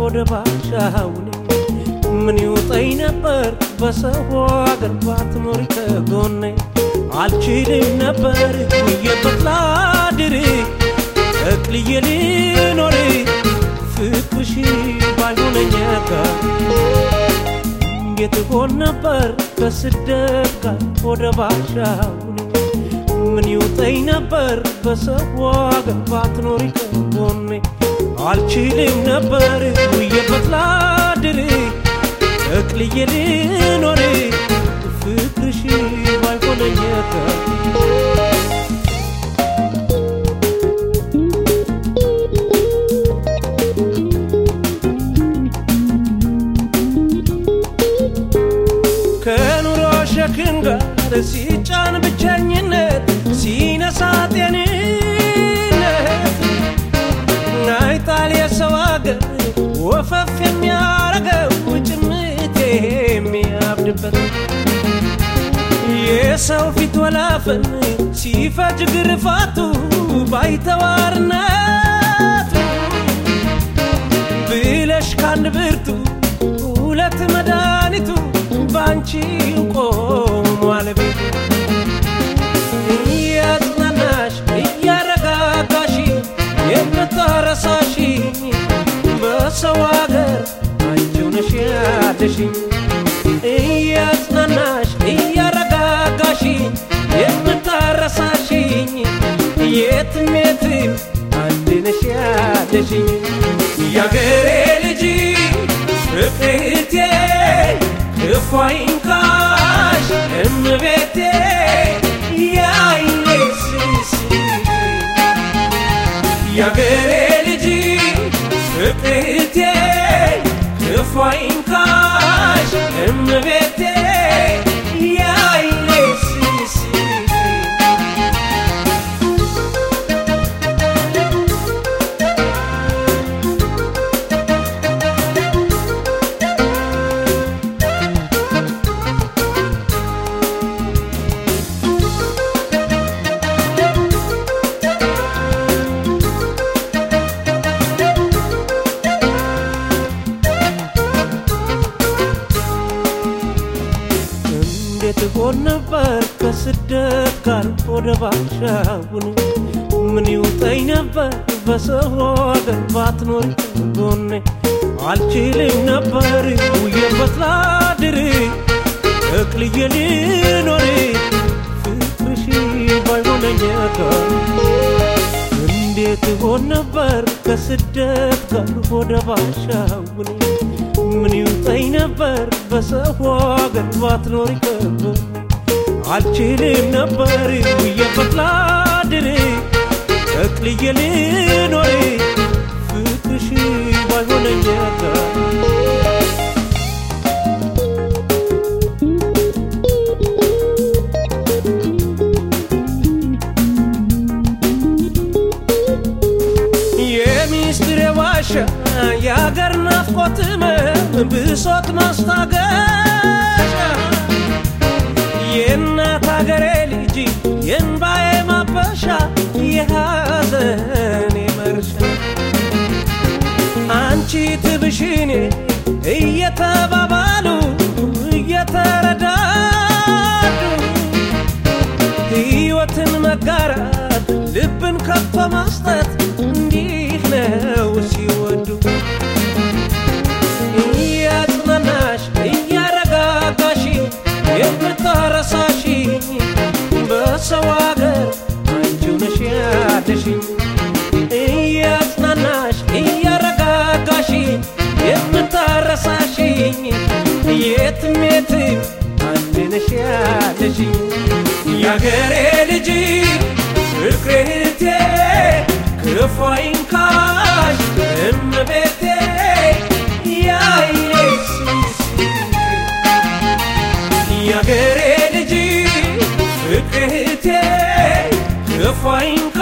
ወደ ባሻውኔ ምን ይውጠኝ ነበር በሰው አገር ባትኖሪ ከጎኔ አልችልም ነበር ውዬበት ላድር ጠቅልዬ ልኖር ፍቅርሽ ባይሆነኝ ጋር እንዴት ሆን ነበር ከስደት ጋር ወደ ባሻውኔ ምን ይውጠኝ ነበር በሰው አገር ባትኖሪ ከጎኔ አልችልም ነበር ውዬበት ላድር ጠቅልዬ ልኖር ፍቅርሽ ባይሆነኝ ጋር ከኑሮ ሸክም ጋር ሲጫን ብቸኝነት ሲነሳ ጤንነት ናይጣል የሰው አገር ወፈፍ የሚያረገው ጭምት የሚያብድበት የሰው ፊት ወላፈን ሲፈጅ ግርፋቱ ባይተዋርነቱ ብለሽ ካንድ ብርቱ ሁለት መድኃኒቱ ባንቺው ቆሟል ቤቱ እያጽናናሽ እያረጋጋሽ የምታረሳሽ በሰው አገር አንቺው ነሽ ያለሽኝ እያጽናናሽ እያረጋጋሽ የምታረሳሽኝ የትም የትም አንድ ነሽ ያለሽኝ ያገሬ ልጅ ፍቅርቴ ክፉ አይንካሽ እመቤቴ የአይኔ ስስት ያገሬ ልጅ ፍቅርቴ ክፉ አይንካሽ እመቤቴ የአይኔ ስስት እንዴት ሆን ነበር ከስደት ጋር ወደ ባሻውን ምን ይውጠኝ ነበር በሰው አገር ባትኖሪ ጎኔ አልችልም ነበር ውዬበት ላድር እቅልዬ ልኖር ፍቅርሽ ባይሆነኝ ጋር እንዴት ሆን ነበር ከስደት ጋር ወደ ባሻውን ምን ይውጠኝ ነበር በሰው አገር ባትኖሪ ከጎኔ አልችልም ነበር ውዬበት ላድር ጠቅልዬ ልኖር ፍቅርሽ ባይሆነኝ ጋር የሚስጥር ዋሻ የአገር ናፍቆት ህመም ብሶት ማስታገሻ የእናት አገሬ ልጅ የእንባዬ ማበሻ የሐዘኔ መርሻ አንቺ ትብሽኔ እየተባባሉ እየተረዳዱ ሕይወትን መጋራት ልብን ከፍ መስጠት እንዲህ ነው ሲወዱ እያጽናናሽ እያረጋጋሽ የምታረሳሽ በሰው አገር አንቺው ነሽ ያለሽኝ እያጽናናሽ እያረጋጋሽ የምታረሳሽኝ የትም የትም አንድ ነሽ ያለሽኝ ያገሬ ልጅ ፍቅርቴ ክፉ አይንካሽ እመቤቴ የአይኔ ስስት ያገሬ ልጅ ፍቅርቴ ክፉ አይንካሽ